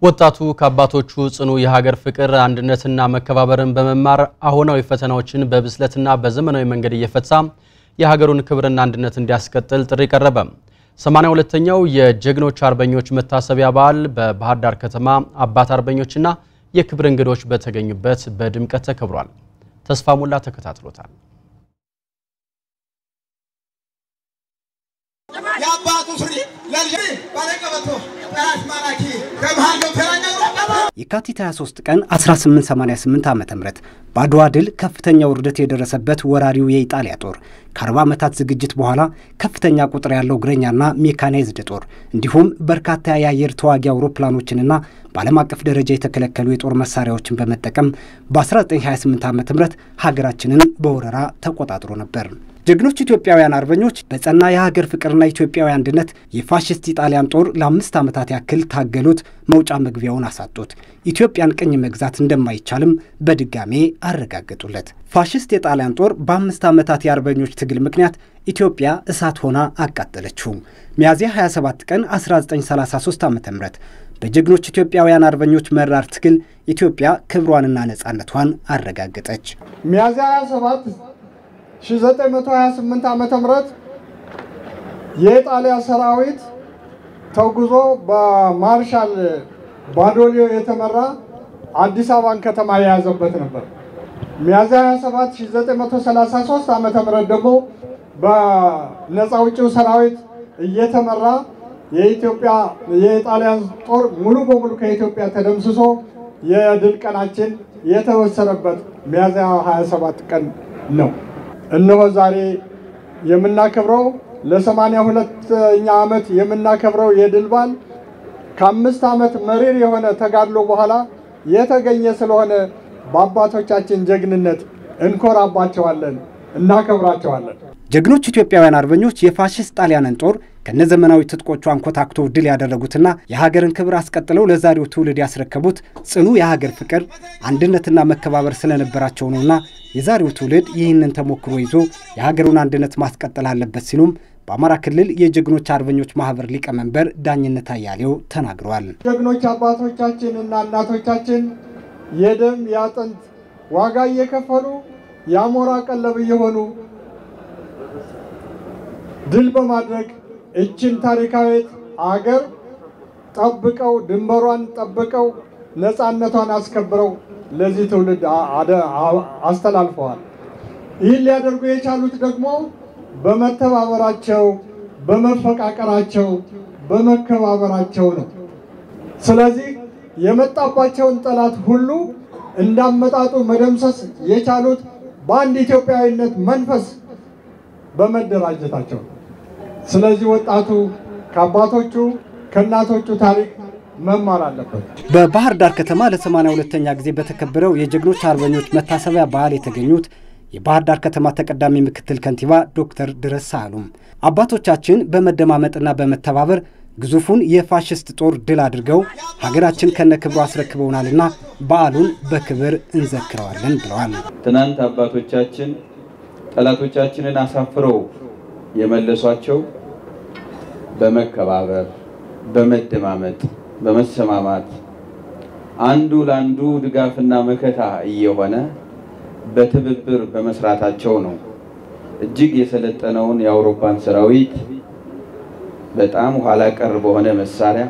ወጣቱ ከአባቶቹ ጽኑ የሀገር ፍቅር አንድነትና መከባበርን በመማር አሁናዊ ፈተናዎችን በብስለትና በዘመናዊ መንገድ እየፈታ የሀገሩን ክብርና አንድነት እንዲያስቀጥል ጥሪ ቀረበ። 82ኛው የጀግኖች አርበኞች መታሰቢያ በዓል በባህር ዳር ከተማ አባት አርበኞችና የክብር እንግዶች በተገኙበት በድምቀት ተከብሯል። ተስፋ ሞላ ተከታትሎታል። የአባቱ ሱሪ ለልጅ ባለቀበቶ ጠላት ማራኪ ከመሃል ገብተራ የካቲት 23 ቀን 1888 ዓ ም በአድዋ ድል ከፍተኛ ውርደት የደረሰበት ወራሪው የኢጣሊያ ጦር ከ40 ዓመታት ዝግጅት በኋላ ከፍተኛ ቁጥር ያለው እግረኛና ሜካናይዝድ ጦር እንዲሁም በርካታ የአየር ተዋጊ አውሮፕላኖችንና በዓለም አቀፍ ደረጃ የተከለከሉ የጦር መሳሪያዎችን በመጠቀም በ1928 ዓ ም ሀገራችንን በወረራ ተቆጣጥሮ ነበር። ጀግኖች ኢትዮጵያውያን አርበኞች በጸና የሀገር ፍቅርና ኢትዮጵያዊ አንድነት የፋሽስት ኢጣሊያን ጦር ለአምስት ዓመታት ያክል ታገሉት፣ መውጫ መግቢያውን አሳጡት። ኢትዮጵያን ቅኝ መግዛት እንደማይቻልም በድጋሜ አረጋገጡለት። ፋሽስት የጣሊያን ጦር በአምስት ዓመታት የአርበኞች ትግል ምክንያት ኢትዮጵያ እሳት ሆና አቃጠለችው። ሚያዝያ 27 ቀን 1933 ዓ ም በጀግኖች ኢትዮጵያውያን አርበኞች መራር ትግል ኢትዮጵያ ክብሯንና ነፃነቷን አረጋገጠች። ሚያዝያ 27 1928 ዓመተ ምህረት የጣሊያ ሰራዊት ተጉዞ በማርሻል ባዶሊዮ የተመራ አዲስ አበባን ከተማ የያዘበት ነበር። ሚያዝያ 27 1933 ዓመተ ምህረት ደግሞ በነፃ አውጪው ሰራዊት እየተመራ የኢትዮጵያ የጣሊያን ጦር ሙሉ በሙሉ ከኢትዮጵያ ተደምስሶ የድል ቀናችን የተወሰነበት ሚያዝያ 27 ቀን ነው። እነሆ ዛሬ የምናከብረው ለሰማንያ ሁለተኛ ዓመት የምናከብረው የድል በዓል ከአምስት ዓመት መሪር የሆነ ተጋድሎ በኋላ የተገኘ ስለሆነ በአባቶቻችን ጀግንነት እንኮራባቸዋለን፣ እናከብራቸዋለን። ጀግኖች ኢትዮጵያውያን አርበኞች የፋሽስት ጣሊያንን ጦር ከነዘመናዊ ትጥቆቹ አንኮታክቶ ድል ያደረጉትና የሀገርን ክብር አስቀጥለው ለዛሬው ትውልድ ያስረከቡት ጽኑ የሀገር ፍቅር አንድነትና መከባበር ስለነበራቸው ነውና የዛሬው ትውልድ ይህንን ተሞክሮ ይዞ የሀገሩን አንድነት ማስቀጠል አለበት ሲሉም በአማራ ክልል የጀግኖች አርበኞች ማህበር ሊቀመንበር ዳኝነት አያሌው ተናግረዋል። ጀግኖች አባቶቻችን እና እናቶቻችን የደም የአጥንት ዋጋ እየከፈሉ የአሞራ ቀለብ እየሆኑ ድል በማድረግ እችን ታሪካዊት አገር ጠብቀው ድንበሯን ጠብቀው ነፃነቷን አስከብረው ለዚህ ትውልድ አስተላልፈዋል። ይህን ሊያደርጉ የቻሉት ደግሞ በመተባበራቸው፣ በመፈቃቀራቸው፣ በመከባበራቸው ነው። ስለዚህ የመጣባቸውን ጠላት ሁሉ እንዳመጣጡ መደምሰስ የቻሉት በአንድ ኢትዮጵያዊነት መንፈስ በመደራጀታቸው። ስለዚህ ወጣቱ ከአባቶቹ ከእናቶቹ ታሪክ መማር አለበት። በባህር ዳር ከተማ ለሰማንያ ሁለተኛ ጊዜ በተከበረው የጀግኖች አርበኞች መታሰቢያ በዓል የተገኙት የባህር ዳር ከተማ ተቀዳሚ ምክትል ከንቲባ ዶክተር ድረስ ሳህሉም አባቶቻችን በመደማመጥና በመተባበር ግዙፉን የፋሽስት ጦር ድል አድርገው ሀገራችን ከነ ክብሩ አስረክበውናልና በዓሉን በክብር እንዘክረዋለን ብለዋል። ትናንት አባቶቻችን ጠላቶቻችንን አሳፍረው የመለሷቸው በመከባበር፣ በመደማመጥ፣ በመሰማማት አንዱ ለአንዱ ድጋፍና መከታ እየሆነ በትብብር በመስራታቸው ነው። እጅግ የሰለጠነውን የአውሮፓን ሰራዊት በጣም ኋላ ቀር በሆነ መሳሪያ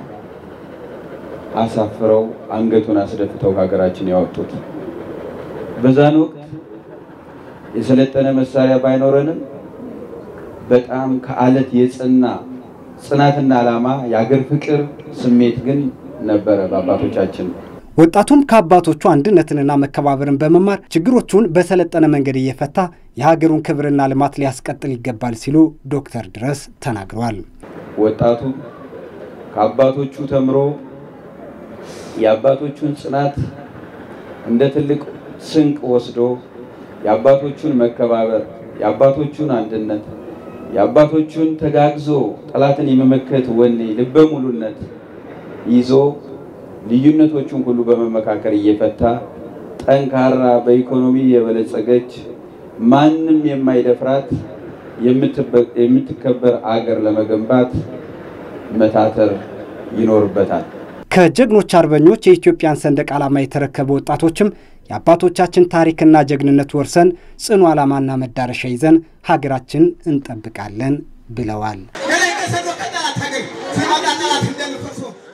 አሳፍረው አንገቱን አስደፍተው ሀገራችን ያወጡት። በዛን ወቅት የሰለጠነ መሳሪያ ባይኖረንም በጣም ከአለት የጽና ጽናትና ዓላማ የአገር ፍቅር ስሜት ግን ነበረ በአባቶቻችን። ወጣቱም ከአባቶቹ አንድነትንና መከባበርን በመማር ችግሮቹን በሰለጠነ መንገድ እየፈታ የሀገሩን ክብርና ልማት ሊያስቀጥል ይገባል ሲሉ ዶክተር ድረስ ተናግረዋል። ወጣቱ ከአባቶቹ ተምሮ የአባቶቹን ጽናት እንደ ትልቅ ስንቅ ወስዶ የአባቶቹን መከባበር፣ የአባቶቹን አንድነት፣ የአባቶቹን ተጋግዞ ጠላትን የመመከት ወኔ፣ ልበ ሙሉነት ይዞ ልዩነቶቹን ሁሉ በመመካከር እየፈታ ጠንካራ በኢኮኖሚ የበለጸገች ማንም የማይደፍራት የምትከበር አገር ለመገንባት መታተር ይኖርበታል። ከጀግኖች አርበኞች የኢትዮጵያን ሰንደቅ ዓላማ የተረከቡ ወጣቶችም የአባቶቻችን ታሪክና ጀግንነት ወርሰን ጽኑ ዓላማና መዳረሻ ይዘን ሀገራችን እንጠብቃለን ብለዋል።